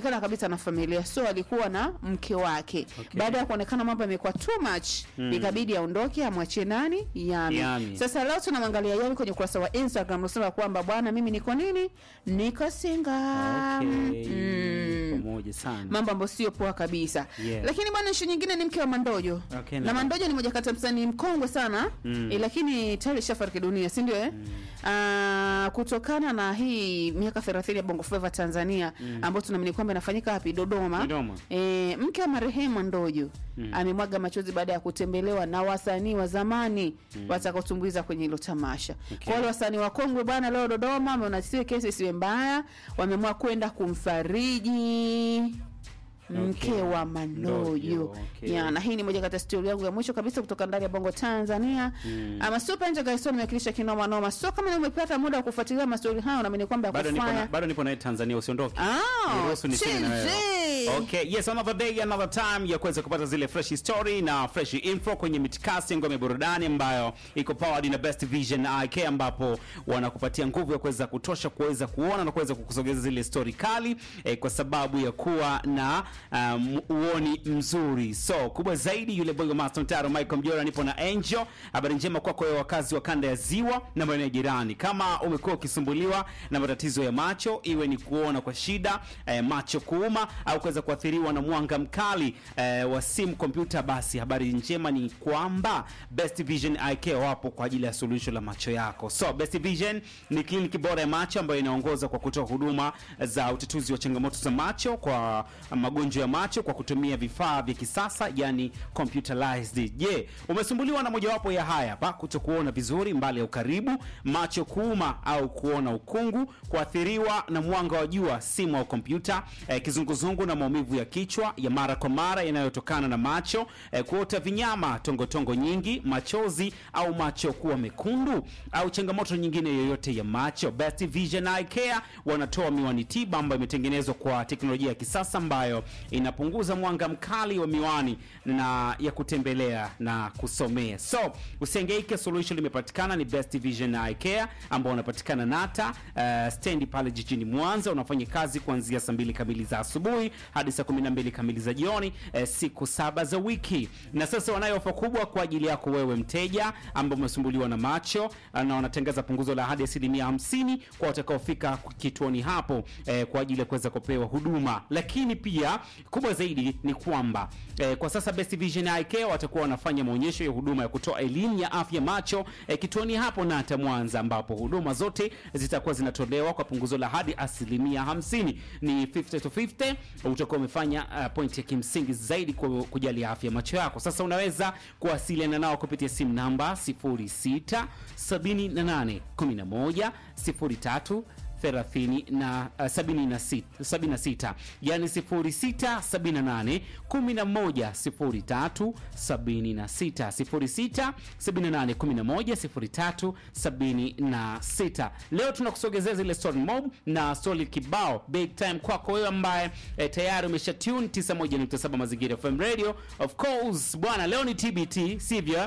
anajulikana kabisa na familia, so alikuwa na mke wake. Okay. Baada ya kuonekana mambo yamekuwa too much, ikabidi aondoke, amwachie nani Yami. Yami. Sasa leo tunamwangalia Yami kwenye ukurasa wa Instagram, unasema kwamba bwana, mimi niko nini, niko single Okay. mm. Pamoja sana. mambo ambayo sio poa kabisa Yeah. lakini bwana ishu nyingine ni mke wa Mandojo Okay, na na- Mandojo ni moja kati ya msanii mkongwe sana Mm. eh, lakini tayari shafariki dunia si ndio eh? Ah, kutokana na hii miaka 30 ya Bongo Flava Tanzania ambayo tunaamini kwamba inafanyika wapi Dodoma, Dodoma. Eh, mke wa marehemu Mandojo amemwaga machozi baada ya kutembelewa na wasanii wa zamani watakaotumbuiza kwenye hilo tamasha. Okay. Kwa wale wasanii wakongwe bwana, leo Dodoma wameona siwe kesi isiwe mbaya, wameamua kwenda kumfariji mke Okay. wa Mandojo Ndojo, okay. ya, na hii ni moja kati ya stori yangu ya mwisho kabisa kutoka ndani ya Bongo Tanzania. Ama super nje guys, nimewakilisha kinoma noma. So kama umepata muda wa kufuatilia mastori hayo, naamini kwamba bado nipo na, yakufanya bado nipo naye Tanzania usiondoke. Ah, Niruhusu niseme na wewe. chizi. Okay, yes, another day, another time ya kuweza kupata zile fresh story na fresh info kwenye mitikasi ngome burudani ambayo iko powered na Best Vision IK ambapo wanakupatia nguvu ya kuweza kutosha kuweza kuona na kuweza kukusogeza zile story kali eh, kwa sababu ya kuwa na um, uoni mzuri. So, kubwa zaidi yule boy wa Master Taro Michael Mjora nipo na Angel. Habari njema kwako wewe wakazi wa kanda ya Ziwa na maeneo jirani. Kama umekuwa ukisumbuliwa na matatizo ya macho, iwe ni kuona kwa shida, eh, macho kuuma au kuweza kuathiriwa na mwanga mkali eh, wa simu, kompyuta, basi habari njema ni kwamba Best Vision Eye Care wapo kwa ajili ya suluhisho la macho yako. So Best Vision ni kliniki bora ya macho ambayo inaongoza kwa kutoa huduma za utatuzi wa changamoto za macho kwa magonjwa ya macho kwa kutumia vifaa vya kisasa yani computerized. Je, umesumbuliwa na mojawapo ya haya hapa, kutokuona vizuri mbali ya ukaribu, macho kuuma au kuona ukungu, kuathiriwa na mwanga wa jua, simu au kompyuta, eh, kizunguzungu na maumivu ya kichwa ya mara kwa mara yanayotokana na macho, eh, kuota vinyama, tongotongo nyingi, machozi au macho kuwa mekundu au changamoto nyingine yoyote ya macho, Best Vision Eye Care wanatoa miwani tiba ambayo imetengenezwa kwa teknolojia ya kisasa ambayo inapunguza mwanga mkali wa miwani na ya kutembelea na kusomea. So usihangaike, solution limepatikana, ni Best Vision Eye Care ambao wanapatikana Nata uh, stendi pale jijini Mwanza. Unafanya kazi kuanzia saa mbili kamili za asubuhi hadi saa kumi na mbili kamili za jioni eh, siku saba za wiki. Na sasa wanayo ofa kubwa kwa ajili yako wewe mteja ambao umesumbuliwa na macho eh, na wanatangaza punguzo la hadi asilimia hamsini kwa watakaofika kituoni hapo eh, kwa ajili ya kuweza kupewa huduma. Lakini pia kubwa zaidi ni kwamba eh, kwa sasa Best Vision Eye Care watakuwa wanafanya maonyesho ya huduma ya kutoa elimu ya afya macho eh, kituoni hapo Nata Mwanza, ambapo huduma zote zitakuwa zinatolewa kwa punguzo la hadi asilimia hamsini. Ni 50 to 50, utakuwa umefanya uh, point ya kimsingi zaidi ku- kujali afya macho yako. Sasa unaweza kuwasiliana nao kupitia simu namba 06 78 11 03 30 na uh, 76 76 yani 06 78 11 03 76 06 78 11 03 76. Leo tunakusogezea zile story mob na story kibao big time kwako wewe ambaye eh, tayari umesha tune 91.7 Mazingira FM Radio. Of course bwana, leo ni TBT sivyo?